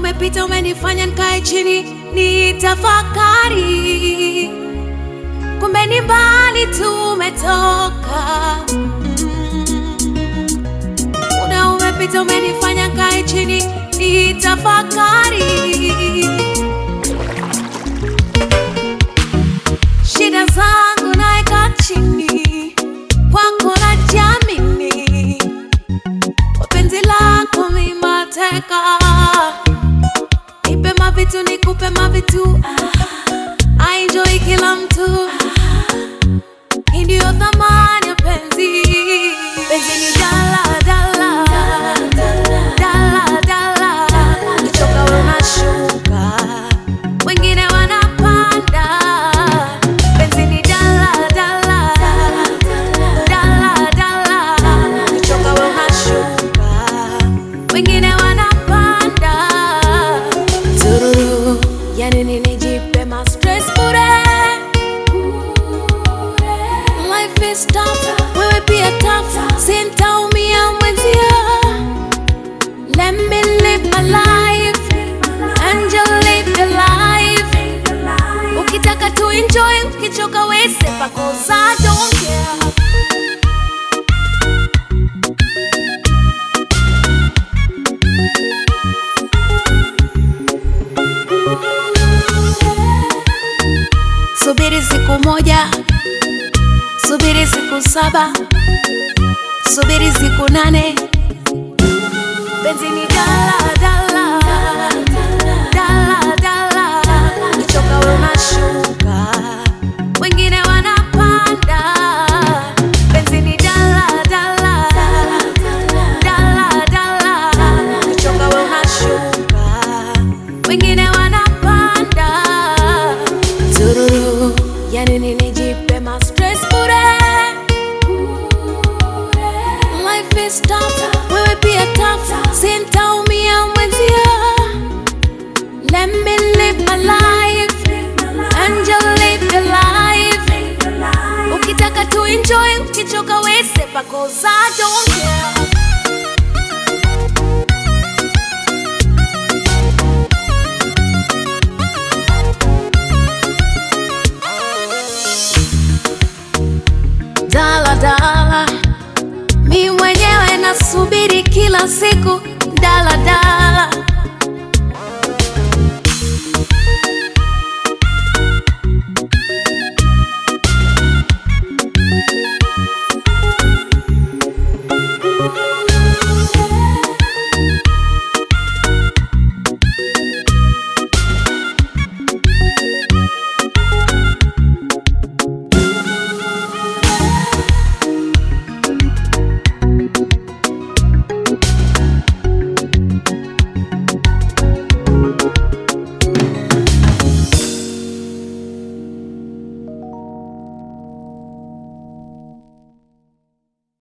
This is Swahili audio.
umepita umenifanya nikae chini nitafakari, kumbe ni mbali tumetoka. Muda umepita umenifanya nikae chini nitafakari, shida zangu naeka chini kwako na jamini, kwa penzi lako mimi mateka Nipe mavitu nikupe mavitu I enjoy kila mtu Hii ndio thamani ya penzi Penzi ni dala dala Dala dala Ukichoka wewe unashuka Wengine wanapanda Penzi ni dala dala Dala dala Ukichoka wewe unashuka Wengine wanapanda Tururu, yani nini jipe ma stress bure Life is tough, wewe pia tough Sintaumia mwenzia Let me live my life And you live your life Ukitaka tu enjoy, ukichoka we sepa cause I don't care Subiri siku moja, subiri siku saba, subiri siku nane. Penzi ni dala dala dala dala, ukichoka wewe unashuka, wengine wanapanda. Penzi ni dala dala dala dala, ukichoka wewe unashuka, wengine wanapanda tururu yani nini jipe ma stress bure life is tough wewe pia tough sintaumia mwenzia let me live my life and you live your life ukitaka tu enjoy ukichoka we sepa cause I don't care dala dala, mi mwenyewe nasubiri kila siku dala dala